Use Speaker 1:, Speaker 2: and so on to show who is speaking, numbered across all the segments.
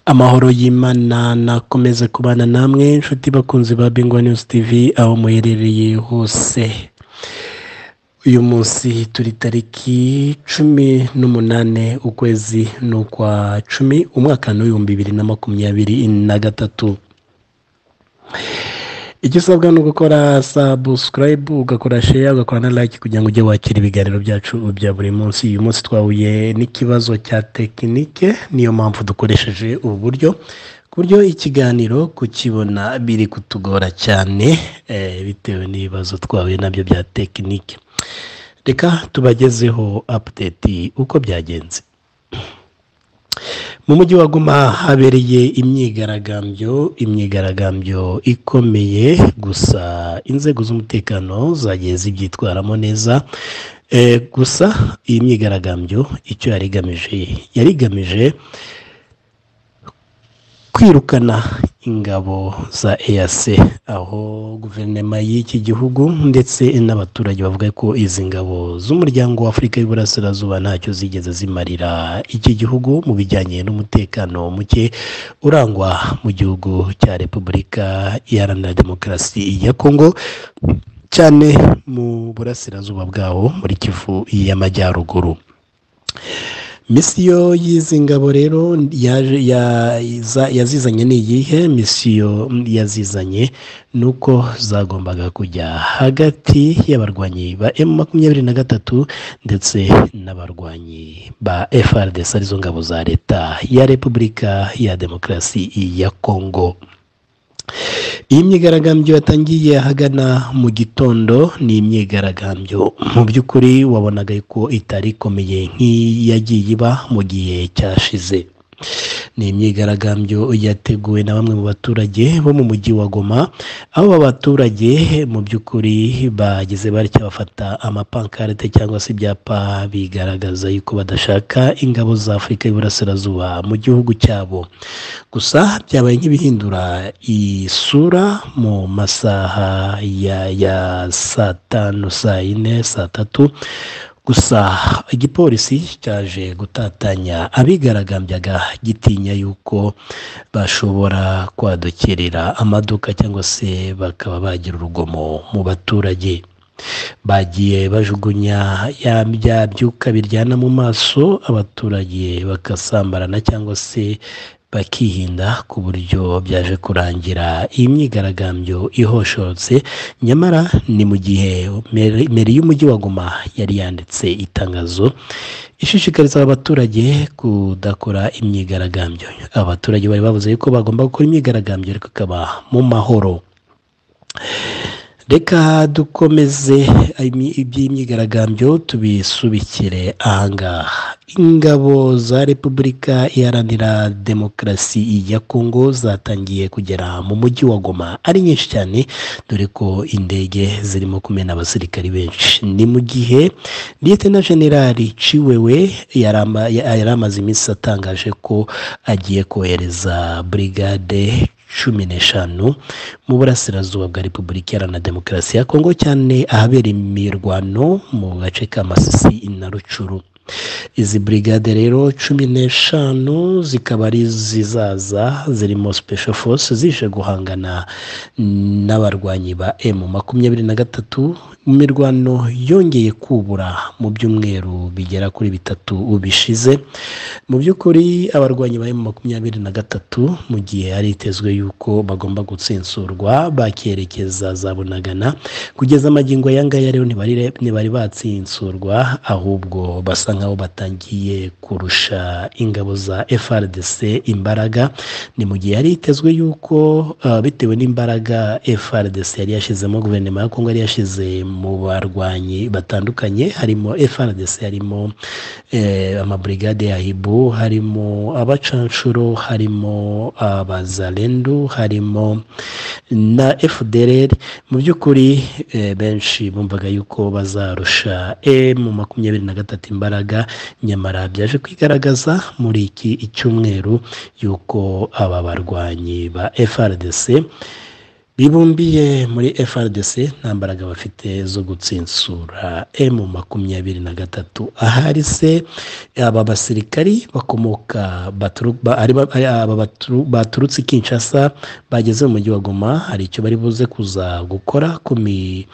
Speaker 1: amahoro y'imana nakomeze kubana namwe inshuti bakunzi ba bingwa news tv aho muherereye hose uyu munsi turi tariki cumi n'umunane ukwezi ni ukwa cumi umwaka ni uw'ibihumbi bibiri na makumyabiri na gatatu icyo usabwa ni ugukora sabusikarayibu ugakora sheya ugakora na like kugira ngo ujye wakira ibiganiro byacu bya buri munsi uyu munsi twahuye n'ikibazo cya tekinike niyo mpamvu dukoresheje ubu buryo ku buryo ikiganiro kukibona biri kutugora cyane eh, bitewe n'ibibazo twahuye nabyo bya tekinike reka tubagezeho apudeti uko byagenze mu mujyi wa guma habereye imyigaragambyo imyigaragambyo ikomeye gusa inzego z'umutekano zagiye zibyitwaramo neza Eh, gusa iyi myigaragambyo icyo yari igamije yari igamije kwirukana ingabo za EAC aho guverinoma y'iki gihugu ndetse n'abaturage bavuga ko izi ngabo z'umuryango w'Afurika y'Iburasirazuba ntacyo zigeze zimarira iki gihugu mu bijyanye n'umutekano muke urangwa mu gihugu cya Repubulika Iharanira Demokarasi ya Kongo cyane mu burasirazuba bwawo muri Kivu y'Amajyaruguru misiyo y'izi ngabo rero yaje- ya- za- yazizanye ni iyihe misiyo yazizanye ni uko zagombaga kujya hagati y'abarwanyi ba emu makumyabiri na gatatu ndetse n'abarwanyi ba FRDC arizo ngabo za leta ya repubulika ya demokarasi ya kongo iyi myigaragambyo yatangiye ahagana mu gitondo ni imyigaragambyo mu by'ukuri wabonaga ko itari ikomeye nk'iyagiye iba mu gihe cyashize ni imyigaragambyo yateguwe na bamwe mu baturage bo mu mujyi wa goma aho aba baturage mu by'ukuri bagize batya bafata amapankarite cyangwa se ibyapa bigaragaza yuko badashaka ingabo za afurika y'uburasirazuba mu gihugu cyabo gusa byabaye nk'ibihindura isura mu masaha ya, ya saa tanu saa yine saa tatu gusa igipolisi cyaje gutatanya abigaragambyaga gitinya yuko bashobora kwadukirira amaduka cyangwa se bakaba bagira urugomo mu baturage bagiye bajugunya ya bya byuka biryana mu maso abaturage bagasambarana cyangwa se bakihinda ku buryo byaje kurangira iyi myigaragambyo ihoshotse nyamara ni mu gihe meri meri y'umujyi wa guma yari yanditse itangazo ishishikariza abaturage kudakora imyigaragambyo abaturage bari bavuze yuko bagomba gukora imyigaragambyo ariko ikaba mu mahoro reka dukomeze imi- iby'imyigaragambyo tubisubikire ahangaha ingabo za repubulika iharanira demokarasi ya kongo zatangiye kugera mu mujyi wa goma ari nyinshi cyane dore ko indege zirimo kumena abasirikari benshi ni mu gihe liyetena generali ciwewe yari ama- yari amaze iminsi atangaje ko agiye kohereza burigade cumi n'eshanu mu burasirazuba bwa repubulika iharanira demokarasi ya kongo cyane ahabera imirwano mu gace ka masisi na rucuru izi burigade rero cumi n'eshanu zikaba ari zizaza zirimo special force zije guhangana n'abarwanyi ba emu makumyabiri na gatatu mu mirwano yongeye kubura mu byumweru bigera kuri bitatu bishize mu by'ukuri abarwanyi ba emu makumyabiri na gatatu mu gihe haritezwe yuko bagomba gutsinsurwa bakerekeza za bunagana kugeza amagingo aya ngaya rero ntibari- ntibari batsinsurwa ahubwo basa nkaho batangiye kurusha ingabo za FRDC imbaraga ni mu gihe yari yitezwe yuko ah, bitewe n'imbaraga FRDC yari yashyizemo guverinoma ya Kongo yari yashyize mu barwanyi batandukanye harimo FRDC harimo eh, amabrigade ya hibu harimo abacanshuro harimo abazalendu harimo na FDLR mu by'ukuri eh, benshi bumvaga yuko bazarusha mu makumyabiri na gatatu imbaraga nyamara byaje kwigaragaza muri iki icyumweru yuko aba barwanyi ba FRDC bibumbiye muri FRDC nta mbaraga bafite zo gutsinsura M makumyabiri na gatatu ahari se aba basirikari bakomoka baturu- ba- ari ba- ari aba baturu- baturutse i Kinshasa bageze mu mujyi wa Goma hari icyo bari buze kuza gukora ku mi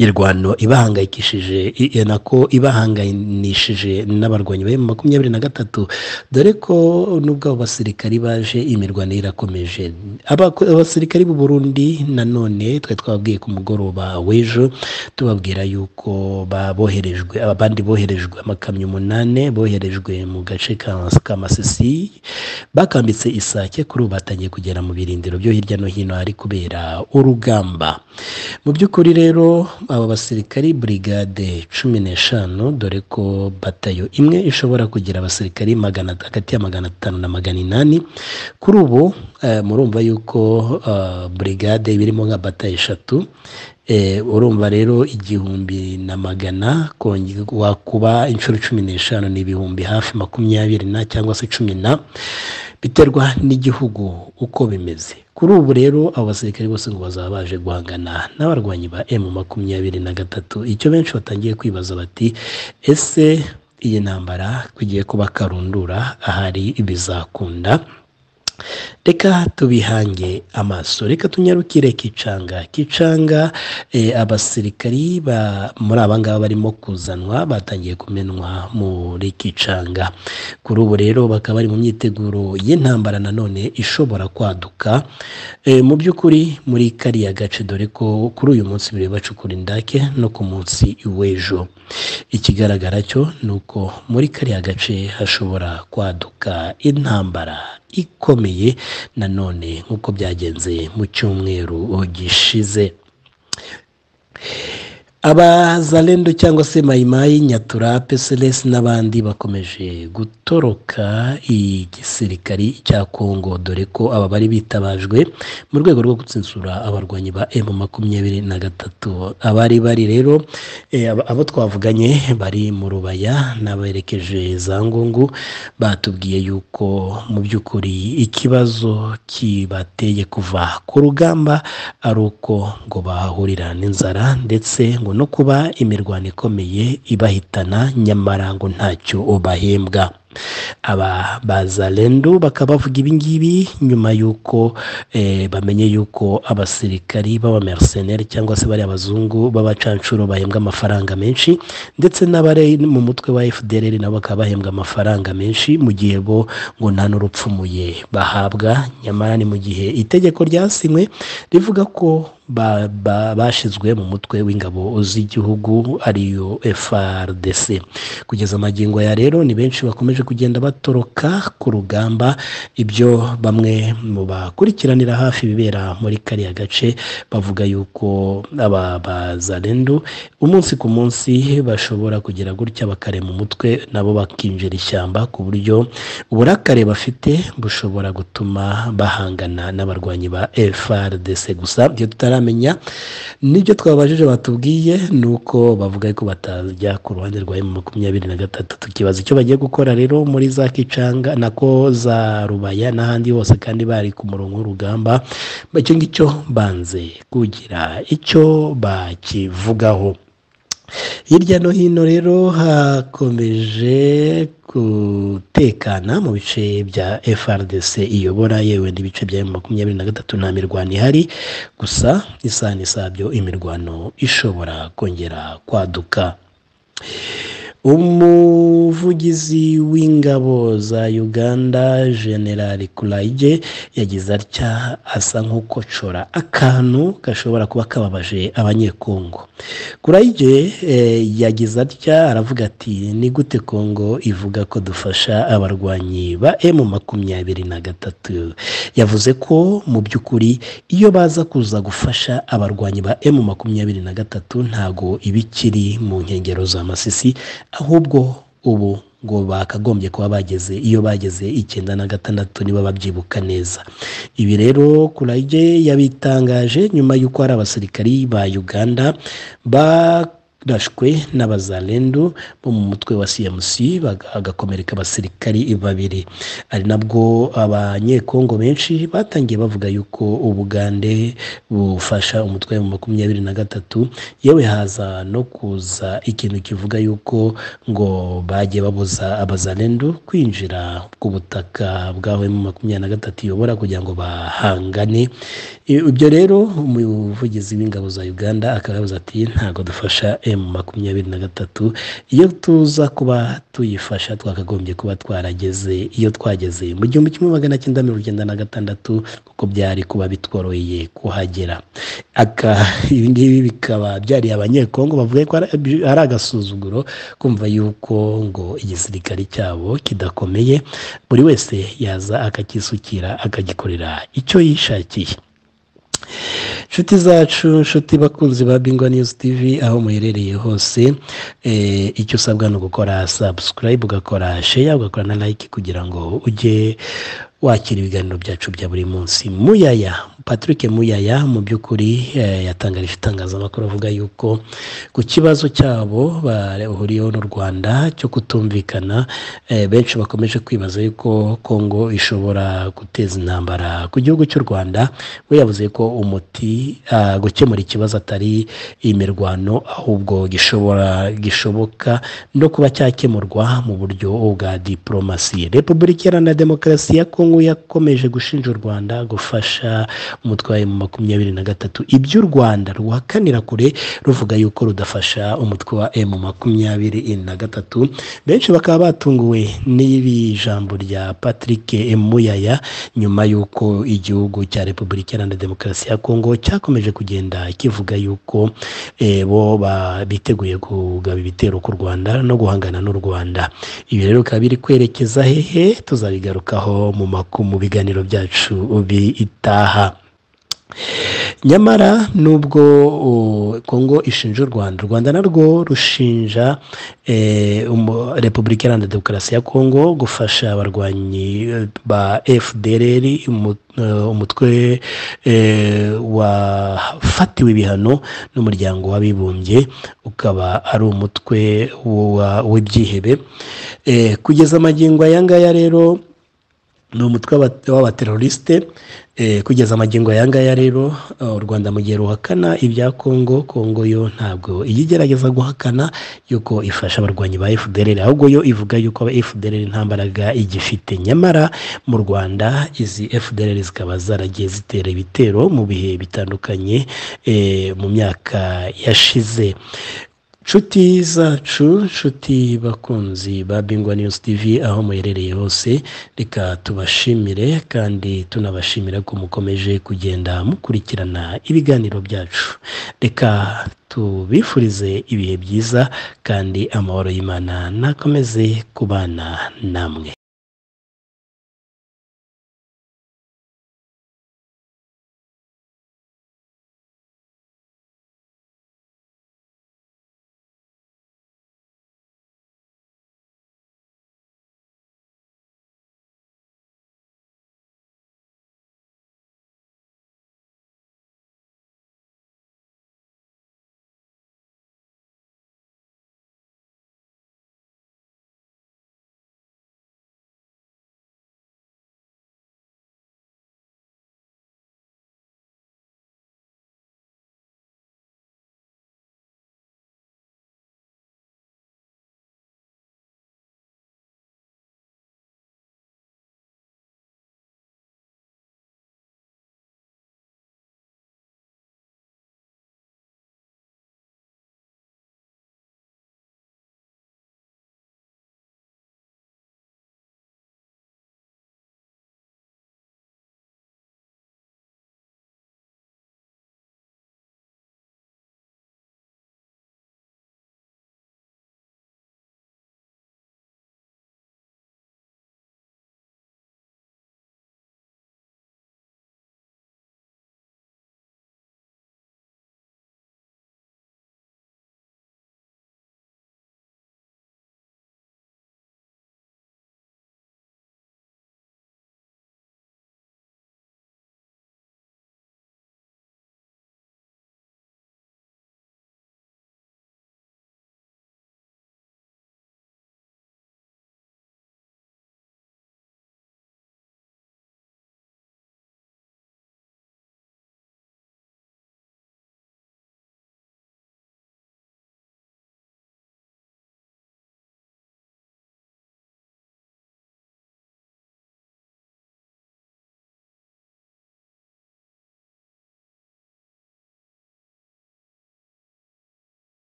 Speaker 1: irwano ibahangayikishije i- i- nako ibahanganishije n'abarwanyi ba makumyabiri na gatatu dore ko nubwo abo basirikari baje imirwano irakomeje Abako- abasirikari b'u Burundi nanone twari twababwiye ku mugoroba w'ejo tubabwira yuko ba- boherejwe abandi boherejwe amakamyo umunani boherejwe mu gace ka ka Masisi bakambitse isake kuri ubu batangiye kugera mu birindiro byo hirya no hino hari kubera urugamba mu by'ukuri rero aba basirikari burigade cumi n'eshanu dore ko batayo imwe ishobora kugira abasirikari magana hagati ya magana atanu na magana inani kuri ubu eh, murumva yuko eh, burigade birimo nka batayo eshatu Eh, urumva rero igihumbi na magana konge- wakuba inshuro cumi n'eshanu ni ibihumbi hafi makumyabiri na cyangwa se cumi na biterwa n'igihugu uko bimeze kuri ubu rero abo basirikare bose ngo bazaba baje guhangana n'abarwanyi ba emu makumyabiri na gatatu icyo benshi batangiye kwibaza bati ese iyi ntambara tugiye kuba karundura ahari bizakunda reka tubihange amaso reka tunyarukire kicanga kicanga eh, abasirikari ba muri abangaba barimo kuzanwa batangiye kumenwa muri kicanga kuri ubu rero bakaba bari mu myiteguro y'intambara nanone ishobora kwaduka eh, mu by'ukuri muri kariya gace dore ko kuri uyu munsi biri bacukura indake no ku munsi w'ejo ikigaragara cyo ni uko muri kariya gace hashobora kwaduka intambara ikomeye nanone nk'uko byagenze mu cyumweru gishize abazalendo cyangwa se mayimayi nyatura peselesi n'abandi bakomeje gutoroka igisirikari cya kongo dore ko aba bari bitabajwe mu rwego rwo gutsensura abarwanyi ba emu makumyabiri na gatatu abari bari rero eh, aba- abo twavuganye bari mu rubaya n'aberekeje za ngungu batubwiye yuko mu by'ukuri ikibazo kibateye kuva ku rugamba ari uko ngo bahahurira n'inzara ndetse ngo no kuba imirwano ikomeye ibahitana nyamara ngo ntacyo bahembwa aba bazalendo bakaba bavuga ibingibi nyuma y'uko eh, bamenye y'uko abasirikari b'abamerceneri cyangwa se bari abazungu b'abacanshuro bahembwa amafaranga menshi ndetse n'abari mu mutwe wa fdrr nabo bakaba bahembwa amafaranga menshi mu gihe bo ngo nta n'urupfumuye bahabwa nyamara ni mu gihe itegeko ryasinywe rivuga ko ba- ba- bashyizwe mu mutwe w'ingabo z'igihugu ariyo FRDC kugeza amagingo ya rero ni benshi bakomeje kugenda batoroka ku rugamba ibyo bamwe mu bakurikiranira hafi ibibera muri kariya gace bavuga yuko aba bazalendo umunsi ku munsi bashobora kugira gutya bakarema umutwe nabo bakinjira ishyamba ku buryo uburakare bafite bushobora gutuma bahangana n'abarwanyi ba FRDC gusa ibyo tutaramenya nibyo twabajije batubwiye ni uko bavuga ko batajya ku ruhande rwa M makumyabiri na gatatu tukibaza icyo bagiye gukora rero muri za Kicanga nako za Rubaya n'ahandi hose kandi bari ku murongo w'urugamba icyo ngicyo banze kugira icyo bakivugaho hirya no hino rero hakomeje gutekana mu bice bya FRDC iyobora yewe n'ibice bya makumyabiri na gatatu nta mirwano ihari gusa isaha n'isabyo imirwano ishobora kongera kwaduka umuvugizi w'ingabo za uganda generali kurayige yagize atya asa nk'ukocora akantu gashobora kuba kababaje abanyekongo kurayige eh, yagize atya aravuga ati ni gute kongo ivuga ko dufasha abarwanyi ba emu makumyabiri na gatatu yavuze ko mu by'ukuri iyo baza kuza gufasha abarwanyi ba emu makumyabiri na gatatu ntago ibikiri mu nkengero za masisi ahubwo ubu ngo bakagombye kuba bageze iyo bageze icyenda na gatandatu niba babyibuka neza ibi rero kurage yabitangaje nyuma y'uko hari abasirikari ba uganda ba rashwe n'abazalendu bo mu mutwe wa cmc bagakomereka abasirikari babiri ari nabwo abanyekongo benshi batangiye bavuga yuko ubugande bufasha umutwe wa makumyabiri na gatatu yewe haza no kuza ikintu kivuga yuko ngo bajye babuza abazalendu kwinjira ku butaka bwawe mu makumyabiri na gatatu iyobora kugira ngo bahangane ibyo rero umuvugizi w'ingabo za uganda akaba yavuze ati ntabwo dufasha emu makumyabiri na gatatu iyo tuza kuba tuyifasha twakagombye kuba twarageze iyo twageze mu gihumbi kimwe magana cyenda mirongo icyenda na gatandatu kuko byari kuba bitworoheye kuhagera aka ibi ngibi bikaba byariye abanyekongo bavuga ko ari agasuzuguro kumva yuko ngo igisirikare cyabo kidakomeye buri wese yaza akacyisukira akagikorera icyo yishakiye inshuti zacu inshuti bakunzi ba bingwa news tv aho muherereye hose icyo usabwa ni ugukora sabusikarayibu ugakora sheya ugakora na like kugira ngo ujye wakira ibiganiro byacu bya buri munsi muyaya patrick muyaya mu by'ukuri yatangarije itangazamakuru avuga yuko ku kibazo cyabo bahuriyeho n'u rwanda cyo kutumvikana benshi bakomeje kwibaza yuko kongo ishobora guteza intambara ku gihugu cy'u rwanda we yavuze ko umuti gukemura ikibazo atari imirwano ahubwo gishobora gishoboka no kuba cyakemurwa mu buryo bwa diporomasi repubulika iharanira demokarasi ya kongo yakomeje gushinja u rwanda gufasha umutwe wa makumyabiri na gatatu ibyo u rwanda ruhakanira kure ruvuga yuko rudafasha umutwe wa emu makumyabiri na gatatu benshi bakaba batunguwe n'ibi jambo rya patrick muyaya nyuma y'uko igihugu cya repubulika iharanira demokarasi ya kongo cyakomeje kugenda kivuga yuko bo biteguye kugaba ibitero ku rwanda no guhangana n'u rwanda ibi rero bikaba biri kwerekeza hehe tuzabigarukaho mu mu biganiro byacu bitaha nyamara nubwo kongo ishinja u rwanda u rwanda narwo rushinja repubulika iharanira demokarasi ya kongo gufasha abarwanyi ba fdr umutwe wafatiwe ibihano n'umuryango w'abibumbye ukaba ari umutwe w'ibyihebe kugeza amagingo aya ngaya rero ni umutwe w'abaterorisite kugeza amagingo aya ngaya rero u rwanda mu gihe ruhakana ibya kongo kongo yo ntabwo iyo igerageza guhakana yuko ifasha abarwanyi ba fdr ahubwo yo ivuga yuko fdr nta mbaraga igifite nyamara mu rwanda izi fdr zikaba zaragiye zitera ibitero mu bihe bitandukanye mu myaka yashize nshuti zacu nshuti bakunzi ba bingwa news tv aho muherereye hose reka tubashimire kandi tunabashimira ko mukomeje kugenda mukurikirana ibiganiro byacu reka tubifurize ibihe byiza kandi amahoro y'imana nakomeze kubana namwe